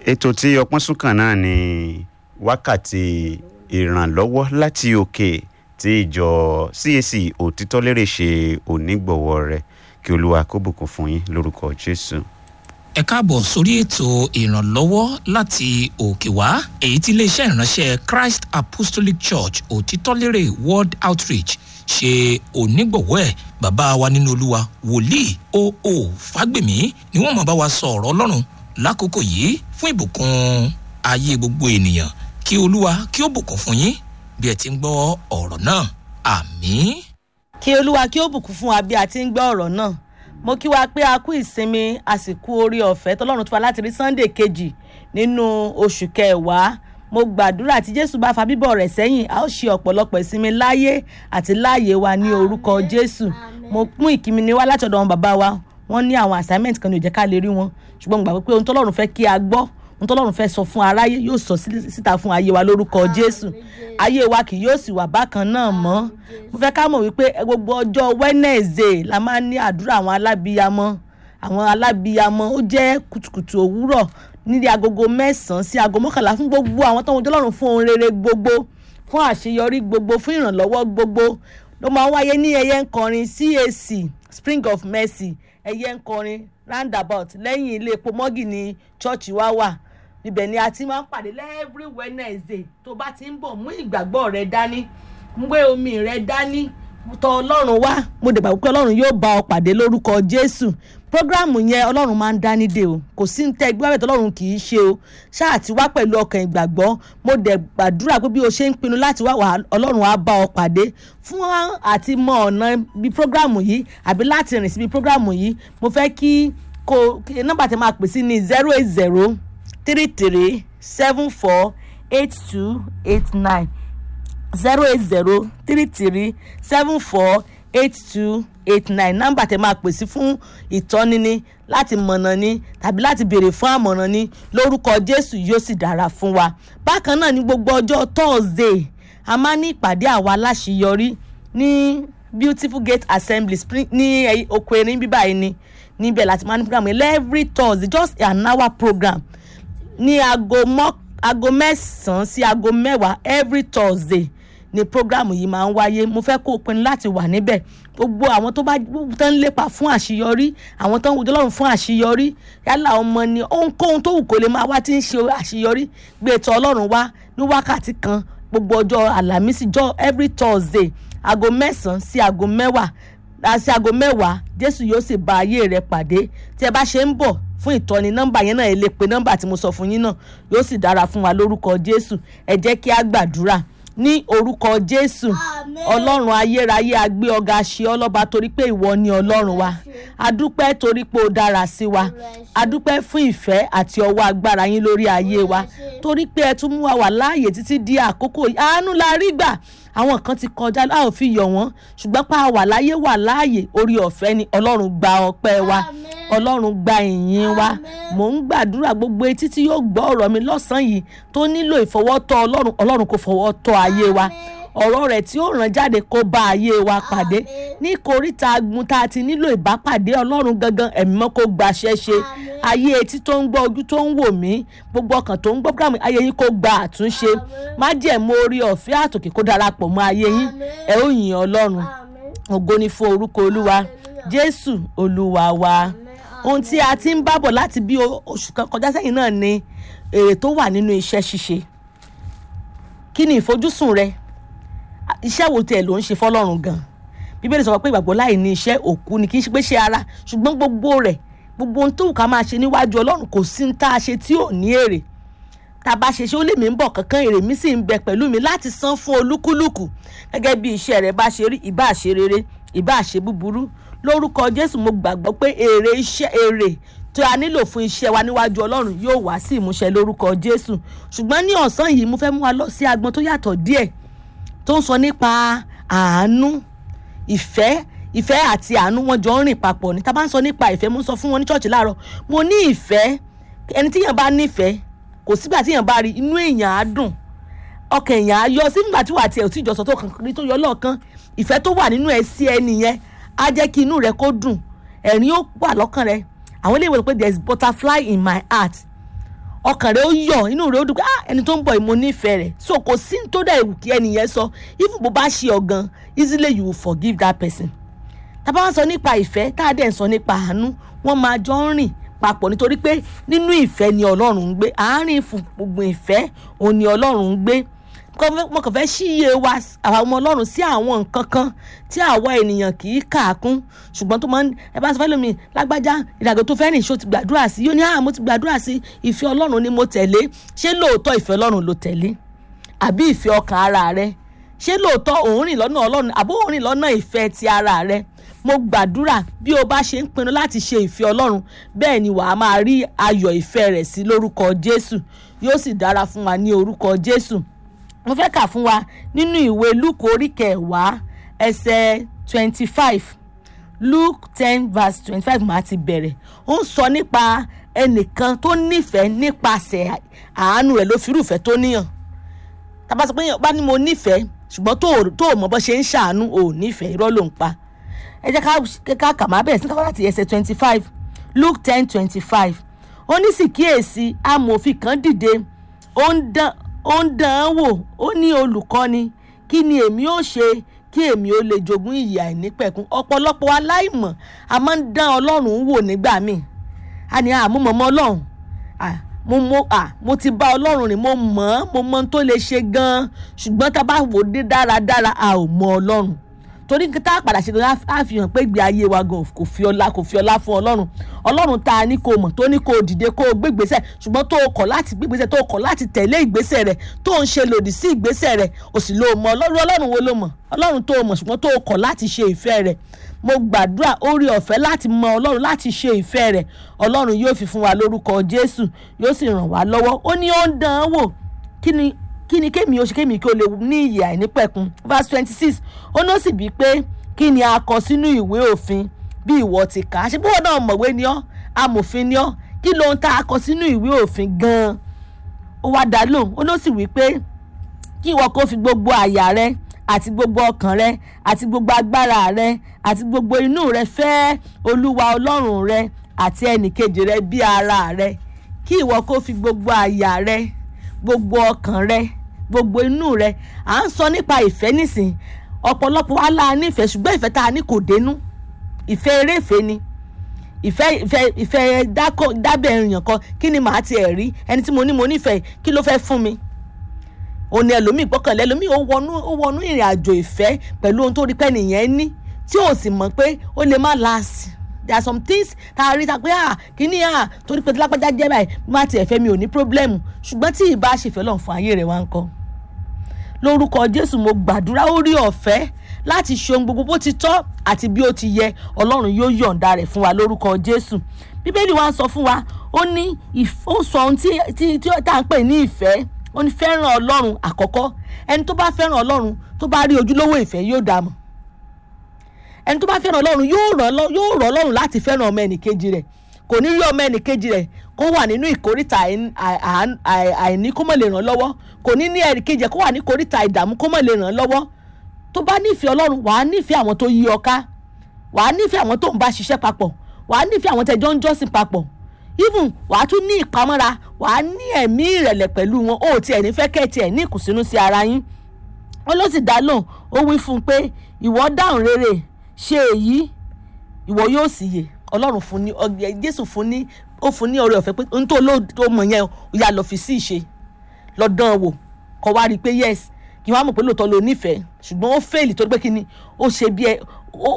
ètò tí ọpọ́n súnkàn náà ni wákàtí ìrànlọ́wọ́ láti òkè tí ìjọ CAC òtítọ́lérè ṣe onígbọ̀wọ́ rẹ̀ kí olúwa kó bùkún fún yín lórúkọ jésù. ẹ káàbọ̀ sórí ètò ìrànlọ́wọ́ láti òkè wá èyí tí iléeṣẹ́ ìránṣẹ́ Christ Apostolic Church òtítọ́lérè World Outreach ṣe onígbọ̀wọ́ ẹ̀ bàbá wa nínú olúwa wòlíì O.O. Fágbèmí ni wọ́n máa bá wa sọ ọ̀rọ̀ ọlọ́run lákòókò yìí fún ìbùkún ayé gbogbo ènìyàn kí olúwa kí ó bùkún fún yín bí ẹ ti ń gbọ́ ọ̀rọ̀ náà àmín. kí olúwa kí ó bùkún fún wa bí a ti ń gbọ́ ọ̀rọ̀ náà mo kí wa pé a kú ìsinmi àsìkò orí ọ̀fẹ́ tọ́lọ́run tó fa láti rí sunday kejì nínú oṣù kẹwàá mo gbàdúrà tí jésù bá fa bíbọ̀ rẹ̀ sẹ́yìn a ó ṣe ọ̀pọ̀lọpọ̀ ìsinmi láyé àti láàyè wa ní orúkọ jésù mo mú ìkíni ní wá láti ọ̀dọ̀ wọn bàbá wa wọ́n ní àwọn assignment kan ní ó jẹ́ ká lè rí wọn ṣùgbọ́n mo gbàgbọ́ pé ohun tọ́lọ́run fẹ́ kí a gbọ́ ohun tọ́lọ́run fẹ́ sọ fún aráyé yóò sọ síta fún ayé wa lórúkọ jésù ayé wa kì yóò sì wà bákan náà mọ́ mo fẹ́ ká mọ̀ wípé gbogbo ọjọ́ wednesday la máa ń ní àdúrà àwọn alábíyamọ àwọn alábíyamọ ó jẹ́ kùtùkùtù òwúrọ̀ nílé agogo mẹ́sàn-án sí aago mọ́kànlá fún gbogbo àwọn tó ń wọjọ́ lọ́rùn fún ohun rere gbogbo fún àṣeyọrí gbogbo fún ìrànlọ́wọ́ gbogbo ló máa ń wáyé ní ẹyẹ ń kọrin CAC Spring of Mercy ẹyẹ ń kọrin roundabout lẹ́yìn ilé epo mọ́gì ní chọ́ọ̀chì wa wà níbẹ̀ ni a ti máa ń pàdé every Wednesday tó bá ti ń bọ̀ mú ìgbàgbọ́ rẹ dání gbé omi rẹ dání tọ̀ ọlọ́run wá mo dẹ̀ gbàgbọ́ pé ọlọ́run yóò bá ọ pàdé lórúkọ Jésù programu yẹn ọlọ́run máa ń dání dé o kò sí ní tẹ́ ẹgbẹ́ bẹ́ẹ̀ tọ́lọ́run kì í ṣe o ṣáà ti wá pẹ̀lú ọkàn ìgbàgbọ́ mo dẹ̀ gbàdúrà pé bí o ṣe ń pinnu láti wá wà ọlọ́run á bá ọ pàdé fún àti mọ ọ̀nà bí programu yìí àbí láti rìn síbi programu yìí mo fẹ́ kí kó nọ́mbà tí máa pè sí ní zero eight zero three three seven four eight two eight nine zero eight zero three three seven four eight two eight nine nọ́mbà tẹ máa pèsè fún ìtọ́ni ni láti mọ̀nà ni tàbí láti béèrè fún àmọ̀ràn ni lórúkọ Jésù yóò sì dára fún wa bákan náà ní gbogbo ọjọ́ Thursday a máa ní ìpàdé àwa aláṣeyọrí ní Beautiful Gate Assembly spring ní oko erin bíbá yìí ni níbẹ̀ láti máa ní program every Thursday just an hour program ní aago mẹ́sàn-án sí aago mẹ́wàá every Thursday ni programu yìí máa ń wáyé mo fẹ́ kó o pinnu láti wà níbẹ̀ gbogbo àwọn tó bá tán ń lépa fún àṣeyọrí àwọn tó ń wojú ọlọ́run fún àṣeyọrí yálà ọmọ ni ohunkóhun tó wù kó lè máa wá tí ń ṣe àṣeyọrí gbé ètò ọlọ́run wá ní wákàtí kan gbogbo ọjọ́ àlàmísì jọ every Thursday aago mẹ́sàn-án sí aago mẹ́wàá sí aago mẹ́wàá Jésù yóò sì bá ayé rẹ pàdé tí ẹ bá ṣe ń bọ̀ fún ìtọ́ni nọ́mbà yẹn náà ẹ lè pe nọ́mbà tí mo sọ fún yín náà yóò sì dára fún wa lórúkọ Jésù ẹ jẹ́ kí a gbàdúrà ní orúkọ jésù ọlọ́run ayérayé agbé ọ̀gá ṣe ọlọ́ba torí pé ìwọ ni ọlọ́run wa adúpẹ́ torí pé ó dára sí wa adúpẹ́ fún ìfẹ́ àti ọwọ́ agbára yín lórí ayé wa torí pé ẹ tún mú wa wà láàyè títí di àkókò yìí àánú la rí gbà àwọn kan ti kọjá a ò fi yọ̀ wọ́n ṣùgbọ́n pa wà láyé wà láàyè orí ọ̀fẹ́ ni ọlọ́run gba ọpẹ́ wa ọlọ́run gba ìyìn wa mò ń gbàdúrà gbogbo etí tí yóò gbọ́ ọ̀rọ̀ mi lọ́sàn-án yìí tó nílò ìfọwọ́tọ́ ọlọ́run ọlọ́run kò fọwọ́ tọ́ ayé wa ọ̀rọ̀ rẹ̀ tí ó ràn jáde kó bá ayé wa pàdé ní koríta agun tá a ti nílò ìbápàdé ọlọ́run gangan ẹ̀mí mọ́ kó gbaṣẹ́ ṣe ayé etí tó ń gbọ́ ojú tó ń wò mí gbogbo ọkàn tó ń gbọ́ programme ayé yín kó gba àtúnṣe má jẹ́ mo orí ọ̀fẹ́ àtòkè kó darapọ̀ mọ́ ayé yín ẹ ó yìn ọlọ́run ògo ni fún orúkọ olúwa jésù olúwa wa ohun tí a ti ń bábọ̀ láti bí oṣù kan kọjá sẹ́yìn náà ni èrè tó wà nínú iṣẹ́ ṣíṣe kí ni ìfojúsùn rẹ iṣẹ́ wo tiẹ̀ ló ń ṣe fọlọ́run gan bíbélì sọ pé ìgbàgbọ́ láì ní iṣẹ́ òkú ni kì í ṣe pé ṣe ara ṣùgbọ́n gbogbo rẹ̀ gbogbo ohun tó wù ká máa ṣe níwájú ọlọ́run kò sí ní tá a ṣe tí ò ní èrè tá a bá ṣe ṣe ó lè mí ń bọ̀ kankan èrè mi sì ń bẹ pẹ̀lú mi láti san fún olúkúlùkù gẹ́gẹ́ bí iṣẹ́ rẹ̀ bá ṣe rí ìbá ṣe rere ìbá ṣe búburú lórúkọ jésù mo gbàgbọ́ pé èrè iṣẹ́ èrè tí a nílò fún iṣẹ́ wa níwájú ọlọ́run yóò wá sí ìmúṣẹ lórúkọ jésù ṣùgbọ́n ní ọ̀sán yìí mo fẹ́ mú wa lọ sí agbọn tó yàtọ̀ díẹ̀ tó ń sọ nípa àánú ìfẹ́ ìfẹ́ àti àánú wọn jọ ń rìn papọ̀ ní tá bá ń sọ nípa ìfẹ́ mo ń sọ fún wọn ní ṣọ́ọ̀ṣì láàárọ̀ mo ní ìfẹ́ ẹni tíyàn bá nífẹ̀ẹ́ kò sígbà tíyàn bá rí inú èèyàn á dùn ọkàn èèyàn á yọ sígbà tí wà á tiẹ̀ ò tí ì jọ sọ tó kàn rí tó yọ lọ́ọ̀kan ìfẹ́ tó wà nínú ẹ sí ẹni yẹn á jẹ́ kí inú rẹ kó dùn ẹ̀rín ó wà lọ́kàn rẹ àwọn ilé ìwé pé there is butterfly in my heart ọkàn rẹ ó yọ inú rẹ ó dùn pé ah ẹni tó ń bọ̀ yìí mo nífẹ̀ẹ́ rẹ̀ so kò sí ní tó dẹ̀ ewu kí ẹni yẹn sọ even bó bá ṣe ọ̀gan easily you will forgive that person tábà wọn sọ nípa ìfẹ́ tá a dẹ̀ ń sọ nípa àánú wọ́n máa jọ ń rìn papọ̀ nítorí pé nínú ìfẹ́ ni ọlọ́run ń gbé àárín gbogbo ìfẹ́ òun ni ọlọ́run ń gbé mo kàn fẹ́ ṣíye wa àwọn ọmọ ọlọ́run sí àwọn nǹkan kan tí àwa ènìyàn kì í kà á kún ṣùgbọ́n tó máa ń ẹ bá sọ fẹ́ lómi lágbájá ìdàgbé tó fẹ́ rìn ṣó ti gbàdúrà sí yóò ní àá mo ti gbàdúrà sí ìfẹ́ ọlọ́run ni mo tẹ̀lé ṣé lóòótọ́ ìfẹ́ ọlọ́run ló tẹ̀lé àbí ìfẹ́ ọkàn ara rẹ ṣé lóòótọ́ òun rìn lọ́nà ọlọ́run àbó òun rìn lọ́nà ìfẹ́ ti ara rẹ mo gbàdúrà bí o bá ṣe ń pinnu láti ṣe ìfẹ́ ọlọ́run bẹ́ẹ̀ ni wàá máa rí ayọ̀ ìfẹ́ rẹ̀ sí lórúkọ jésù yóò sì dára fún wa ní orúkọ jésù mo fẹ́ kà fún wa nínú ìwé luke orí kẹwàá ẹsẹ̀ twenty five luke ten verse twenty five máa ti bẹ̀rẹ̀ ó ń sọ nípa ẹnìkan tó nífẹ̀ẹ́ nípasẹ̀ àánú rẹ̀ ló fi irúfẹ́ tó níyàn tàbá sọ pé bá ní mo nífẹ̀ẹ́ ṣùgbọ́n tó o mọ̀ bọ́ ṣe ń ṣàánú ò nífẹ̀ẹ́ irọ́ ló ń pa ẹ jẹ́ ká kà má bẹ̀rẹ̀ sí káwá láti ẹsẹ̀ twenty five luke ten twenty five ó ní sì kíyèsí amòfin kan dìde ó ń dán ó ń dán án wò ó ní olùkọ́ni kí ni èmi ó ṣe kí èmi ó lè jogún ìyè àìnípẹ̀kun ọ̀pọ̀lọpọ̀ aláìmọ̀ a máa ń dán ọlọ́run wò nígbà míì a ní àmúmọ̀ mọ́ ọlọ́run mo mo à mo ti bá ọlọ́run rìn mo mọ̀ ọ́n mo mọ ohun tó lè ṣe gan-an ṣùgbọ́n tá a bá wò dé dáradára a ò mọ ọlọ́run torí tá a padà ṣe tó a fi hàn pé ìgbé ayé wa gan kò fi ọlá kò fi ọlá fún ọlọ́run ọlọ́run tá a ní kó mọ̀ tó ní kó dìde kó gbé ìgbésẹ̀ ṣùgbọ́n tó o kọ̀ láti gbé ìgbésẹ̀ tó o kọ̀ láti tẹ̀lé ìgbésẹ̀ rẹ̀ tó ń ṣe lòdì sí ìgbésẹ̀ rẹ̀ o sì lo mọ̀ ọlọ́run ọlọ́run wo ló mọ̀ ọlọ́run tó o mọ̀ ṣùgbọ́n tó o kọ̀ láti ṣe ìfẹ́ rẹ̀ mo gbàdúrà orí ọ̀fẹ́ láti mọ ọlọ́run láti ṣe ìfẹ́ rẹ̀ ọlọ́run yóò fi fún wa lórúkọ jésù yóò sì ràn wá lọ́wọ́ ó ní ó ń dán án wò kí ni kí ni kémi oṣù kémi kí o lè ní ìyè àìnípẹ̀kun verse twenty six ó ní ó sì bíi pé kí ni a kọ sínú ìwé òfin bí ìwọ ti kà á ṣe bí wọn náà mọ̀wé ni ọ́ amòfin ni ọ́ kí ló ń ta a kọ sínú ìwé òfin gan-an ó wá dá lóhùn ó ní ó sì wí pé kí ìwọ kó fi gbogbo àyà rẹ àti gbogbo ọkàn rẹ àti gbogbo agbára rẹ àti gbogbo inú rẹ fẹ́ olúwa ọlọ́run rẹ àti ẹnìkejì rẹ bí ara rẹ kí ìwọ kó fi gbogbo àyà rẹ gbogbo ọkàn rẹ gbogbo inú rẹ à ń sọ nípa ìfẹ́ nísìn ọ̀pọ̀lọpọ̀ wa la nífẹ̀ẹ́ ṣùgbọ́n ìfẹ́ tá a ní kò dénú ìfẹ́ eréfèé ni ìfẹ́ ìfẹ́ ìfẹ́ dábẹ̀ èèyàn kan kí ni màá tiẹ̀ rí ẹni tí mo ní mo nífẹ̀ẹ́ kí ló fẹ́ fún mi òní ẹlòmíì gbọ́kànlé ẹlòmíì ó wọnú ó wọnú ìrìn àjò ìfẹ́ pẹ̀lú ohun tó rí pẹ́ nìyẹn ní tí ò sì mọ̀ pé ó lè má last there are some things tá a rí ta pé ah kíní ah torí pé lápájá jẹ́ báyìí má tiẹ̀ fẹ́ mi ò ní problem ṣùgbọ́n tí ìbá ṣèfẹ́ lọ́n fún ayé rẹ̀ wá ń kọ́ lórúkọ jésù mo gbàdúrà orí ọ̀fẹ́ láti ṣe ohun gbogbo bó ti tọ́ àti bí ó ti yẹ ọlọ́run yóò yọ̀ǹda rẹ̀ fún wa lórúkọ jésù bíbélì wa sọ fún wa ó ní ó sọ ohun tí tí tí tá à ń pè ní ìfẹ́ ó ní fẹ́ràn ọlọ́run àkọ́kọ́ ẹni tó bá fẹ́ràn ọlọ́run tó bá rí ojúlówó ìfẹ́ yóò dá mọ̀ ẹni tó bá fẹ́ràn ọlọ́run yóò rọ̀ ọlọ́run láti fẹ́ràn ọmọ ẹnìkejì rẹ̀ kò ní rí ọmọ ẹnìkejì rẹ̀ kó wà nínú ìkórìtà àìní kó mọ̀ lè ràn lọ́wọ́ kò ní ní ẹnìkejì rẹ̀ kó wà ní ìkórìtà ìdààmú kó mọ̀ lè ràn lọ́wọ́ tó bá nífẹ̀ẹ́ ọlọ́run wàá nífẹ̀ẹ́ àwọn tó yí ọ ká wàá nífẹ̀ẹ́ àwọn tó ń bá ṣiṣẹ́ papọ̀ wàá nífẹ̀ẹ́ àwọn tẹjọ́ ń jọ́sìn papọ̀ even wàá tún ní ìpamọ́ra wàá ní ẹ̀mí ìrẹ̀lẹ̀ pẹ̀lú wọn ó tiẹ̀ ní fẹ́ kẹ́ tiẹ̀ ní ìkùnsínú sí ara yín ó ló sì dá lóhùn ó wí fún un pé ìwọ dáhùn rere ṣe èyí ìwọ yóò sì yè ọlọ́run fún ní jésù fún ní ó fún ní ọrẹ ọ̀fẹ́ pé n tó ló mọ̀ yẹn ó yà lọ fi sí ìṣe lọ dán wò kó wá rí i pé yes kí wọ́n á mọ̀ pé lóòótọ́ ló nífẹ̀ẹ́ ṣùgbọ́n ó fẹ́ẹ̀lì tó pé kí ni ó ṣe bí ẹ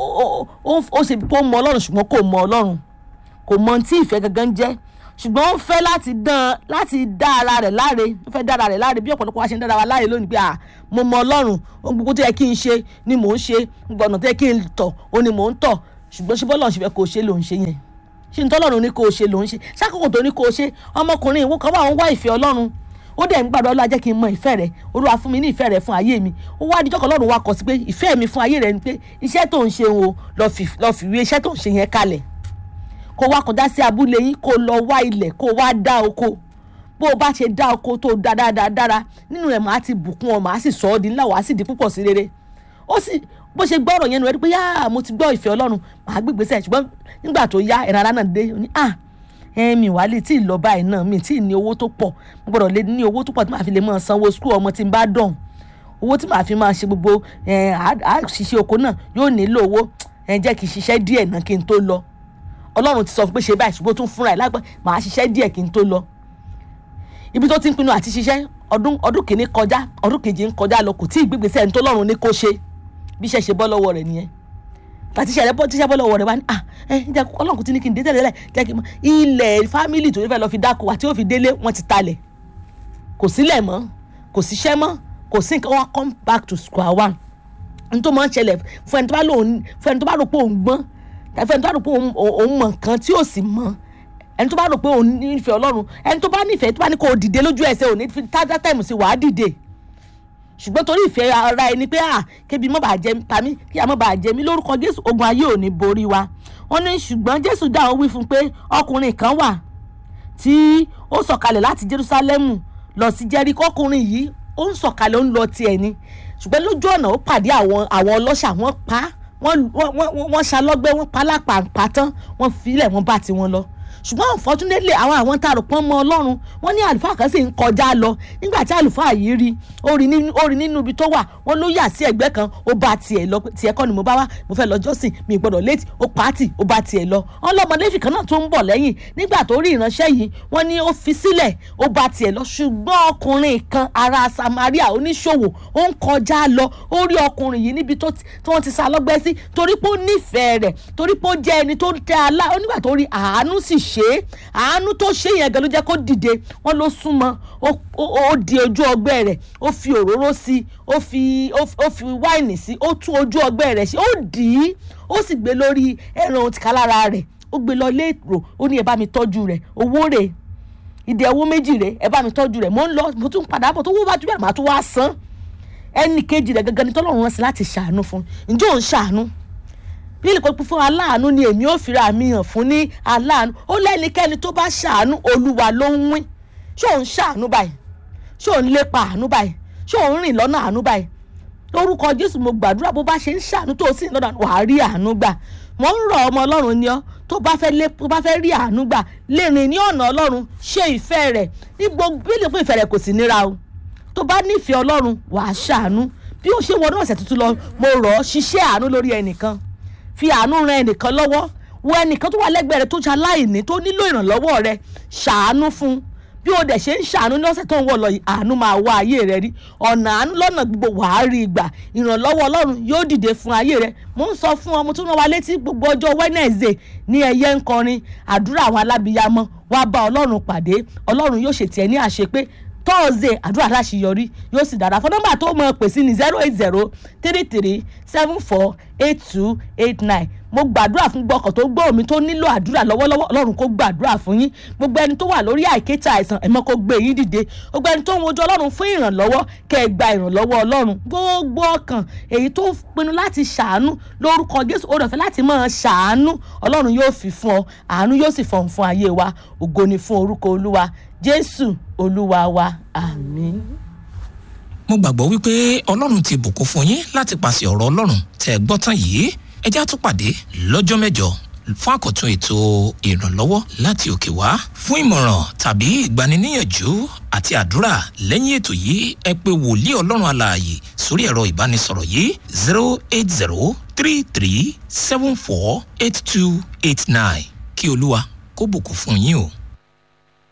ó ṣe bí kó mọ ọlọ́run ṣùgbọ́n kò mọ ọlọ́run kò mọ tí ìfẹ́ gangan jẹ́ ṣùgbọ́n ó fẹ́ láti dán láti dá ara rẹ̀ láre ó fẹ́ dá ara rẹ̀ láre bí ọ̀pọ̀lọpọ̀ wa ṣe ń dára wa láre lónìí pé à mo mọ ọlọ́run ohun gbogbo tó yẹ kí n ṣe ni mò ń ṣe gbọ̀nà tó yẹ kí n tọ̀ ó ní mò ń tọ̀ ṣùgbọ́n ṣe bọ́lọ̀ ṣe fẹ́ kó o ṣe ló ń ṣe yẹn ṣe ní tọ́lọ́run ní kó o ṣe ló ń ṣe ṣàkókò tó ní kó o ṣe ọmọkùnrin ìwọ kan wà ń wá ìfẹ́ ọlọ́run ó dẹ̀ ń gbàdúrà ọlọ́run jẹ́ kí n mọ ìfẹ́ rẹ̀ olúwa fún mi ní ìfẹ́ rẹ̀ fún ayé mi ó wá díjọ́ kan lọ́run wa kọ sí pé ìfẹ́ mi fún ayé rẹ̀ ni pé iṣẹ́ tó ń ṣe o lọ fi wé iṣẹ́ tó ń ṣe yẹn kalẹ̀ kó wá kọjá sí abúlé yín kó lọ wá ilẹ̀ kó wá dá oko bó o bá ṣe dá oko tó dá dáadáa dára nínú rẹ̀ màá ti bùkún ọ màá sì sọ ọ́ di ńlá wàá sì di púpọ̀ sí rere ó sì bó ṣe gbọ́ ọ̀rọ̀ yẹn nù ẹ́ rí pé yáà mo ti gbọ́ ìfẹ́ ọlọ́run màá gbé ìgbésẹ̀ ṣùgbọ́n nígbà tó yá ẹ̀rọ ara náà dé ó ní à ẹ mi wà lè tí ì lọ báyìí náà mi tí ì ní owó tó pọ̀ mo gbọ́dọ̀ lè ní owó tó pọ̀ tí màá fi lè máa sanwó skul ọmọ tí n bá dọ̀hún owó tí màá fi máa ṣe gbogbo ẹ àṣìṣe oko náà yóò nílò owó ẹ jẹ́ kí n ṣiṣẹ́ díẹ̀ náà kí n tó lọ ọlọ́run ti sọ pé ṣe báyìí ṣùgbọ́n ó tún fúnra ẹ̀ lágbà màá ṣiṣẹ́ díẹ̀ kí n tó lọ ibi tó ti ń pinnu àti ṣiṣẹ́ ọdún ọdún kìíní kọjá ọdún kejì ń kọjá lọ kò tí ì gbégbèsè ẹni tó lọ́run ní kó ṣe bí iṣẹ́ ṣe bọ́ lọ́wọ́ rẹ̀ nìyẹn tàti ṣẹlẹ̀ bọ́ tíṣẹ́ bọ́ lọ́wọ́ rẹ̀ wá ní ah ẹ jẹ́ ọlọ́run kò tí ní kí n dé tẹ́lẹ̀ jẹ́ kí n mọ ilẹ̀ fámìlì tó fẹ́ lọ fi dáko àti ó fi délé wọ́n ti talẹ̀ kò sílẹ̀ mọ́ kò síṣẹ́ mọ́ kò sí nǹkan wọn come back to square one n tó máa ń ṣẹlẹ̀ fún ẹni tó bá lò fún ẹni tó bá rò pé òun gbọ́n tàbí ẹni tó bá rò pé òun mọ̀ nǹkan tí ò sì mọ̀ ẹni tó bá rò pé òun nífẹ̀ẹ́ ọlọ́run ẹni tó bá nífẹ̀ẹ́ tó bá ní kó o dìde lójú ẹsẹ̀ òní fi tájá tẹ̀mù sí wàá dìde ṣùgbọ́n torí ìfẹ́ ara ẹni pé à kébi mọ́ bàá jẹ pa mí kí a mọ́ bàá jẹ mí lórúkọ jésù ogun ayé ò ní borí wa wọ́n ní ṣùgbọ́n jésù dá wọn wí fún pé ọkùnrin kan wà tí ó sọ̀kalẹ̀ láti jerúsálẹ́mù lọ sí jẹ́ríkò ọkùnrin yìí ó ń sọ̀kalẹ̀ ó ń lọ tiẹ̀ ni ṣùgbọ́n lójú ọ̀nà ó pàdé àwọn àwọn ọlọ́ṣà wọ́n pa wọ́n ṣalọ́gbẹ́ wọ́n pa lápàǹpà tán wọ́n filẹ̀ wọ́n bá tiwọn lọ ṣùgbọ́n unfortunately àwọn àwọn tá a rò pọ́n mọ́ ọlọ́run wọ́n ní àlùfáà kan sì ń kọjá lọ nígbà tí àlùfáà yìí rí ó rí nínú ibi tó wà wọ́n ló yà sí ẹ̀gbẹ́ kan ó bá tiẹ̀ lọ tiẹ̀ kọ́ ni mo bá wá mo fẹ́ lọ jọ́sìn mi gbọ́dọ̀ létí ó pàtì ó bá tiẹ̀ lọ wọ́n lọ́mọ lẹ́fì kan náà tó ń bọ̀ lẹ́yìn nígbà tó rí ìránṣẹ́ yìí wọ́n ní ó fi sílẹ̀ ó bá tiẹ̀ lọ ṣùgbọ́n ọkùnrin kan ará Samaria oníṣòwò ó ń kọjá lọ ó rí ọkùnrin yìí níbi tó wọ́n ti sá lọ́gbẹ́ sí torí pé ó nífẹ̀ẹ́ rẹ̀ torí pé ó jẹ́ ẹni tó ń tẹ́ alá onígbà tó rí àánú sì ṣe é àánú tó ṣe yẹn gan ló jẹ́ kó dìde wọ́n ló súnmọ́ ó di ojú ọgbẹ́ rẹ̀ ó fi òróró sí ó fi ó fi wáìnì sí ó tún ojú ọgbẹ́ rẹ̀ sí ó dì í ó sì gbé lórí ẹran òtìká lára rẹ̀ ó gbé lọ léèrò ó ní ẹ bá mi tọ́jú rẹ̀ owó rẹ̀ ìdè owó méjì rẹ̀ ẹ bá mi tọ́jú rẹ̀ mo ń lọ mo tún padà bọ̀ tó wó bá jù bẹ́ẹ̀ màá tún wá san ẹnì kejì rẹ̀ gangan ni tọ́lọ́run rán sí láti ṣàánú fún ǹjẹ́ òun ṣàánú bílí kò fún aláàánú ni èmi ò fira mi hàn fún ní aláàánú ó lẹ́nikẹ́ni tó bá ṣàánú olúwa ló ń wín ṣé òun ṣàánú báyìí ṣé òun lépa àánú báyìí ṣé òun rìn lọ́nà àánú báyìí lórúkọ jésù mo gbàdúrà bó bá ṣe ń ṣàánú tó o sì ń lọ́nà wàá rí àánú gbà wọ́n ń rọ̀ ọmọ ọlọ́run ni ọ́ tó bá fẹ́ lé tó bá fẹ́ rí àánú gbà lè rìn ní ọ̀nà ọlọ́run ṣe ìfẹ́ rẹ̀ ní gbogbo bílí fún ìfẹ́ rẹ̀ kò sí níra o tó bá nífẹ̀ẹ́ ọlọ́run wàá ṣàánú bí ó ṣe wọnú ọ̀sẹ̀ tuntun lọ mo rọ̀ ọ́ ṣiṣẹ́ àánú lórí ẹnìkan fi àánú ran ẹnìkan lọ́wọ́ wo ẹnìkan tó wà lẹ́gbẹ̀ẹ́ rẹ tó ṣe aláìní tó nílò ìrànlọ́wọ́ rẹ ṣàánú fún bí o dẹ̀ ṣe ń ṣàánú ní ọ̀sẹ̀ tó ń wọ̀ lọ yìí àánú máa wá ayé rẹ rí ọ̀nà àánú lọ́nà gbogbo wàá rí ìgbà ìrànlọ́wọ́ ọlọ́run yóò dìde fún ayé rẹ mo ń sọ fún ọmọ tó rán wa létí gbogbo ọjọ́ Wednesday ní ẹyẹ ń kọrin àdúrà àwọn alábìyamọ wàá bá ọlọ́run pàdé ọlọ́run yóò ṣètì ẹ ní àṣepé thursday àdúrà láṣeyọrí yóò sì dára fún nọ́mbà tó mọ̀ pè sí ní zero eight zero three three seven four eight two eight nine mo gbàdúrà fún gbọkàn tó gbọ́ omi tó nílò àdúrà lọ́wọ́lọ́wọ́ ọlọ́run kó gbàdúrà fún yín gbogbo ẹni tó wà lórí àìkéta àìsàn ẹ̀mọ́ kó gbé yín dìde gbogbo ẹni tó ń wojú ọlọ́run fún ìrànlọ́wọ́ kẹ́ ẹ gba ìrànlọ́wọ́ ọlọ́run gbogbo ọkàn èyí tó pinnu láti ṣàánú lórúkọ jésù ó rọ̀fẹ́ láti máa ṣàánú ọlọ́run yóò fi fún ọ àánú yóò sì fọ̀hún fún ayé wa ògo ni fún orúkọ olúwa jésù olúwa wa àmín. mo gbàgbọ́ wípé ọlọ́run ti bùkún fún yín láti pàṣẹ ọ̀rọ̀ ọlọ́run tẹ́ ẹ gbọ́ tán yìí ẹ já tún pàdé lọ́jọ́ mẹ́jọ fún àkọ́tún ètò ìrànlọ́wọ́ láti òkè wá fún ìmọ̀ràn tàbí ìgbaniníyànjú àti àdúrà lẹ́yìn ètò yìí ẹ pè wòlíì ọlọ́run alààyè sórí ẹ̀rọ ìbánisọ̀rọ̀ yìí zero eight zero three three seven four eight two eight nine kí olúwa kó bùkún fún yín o.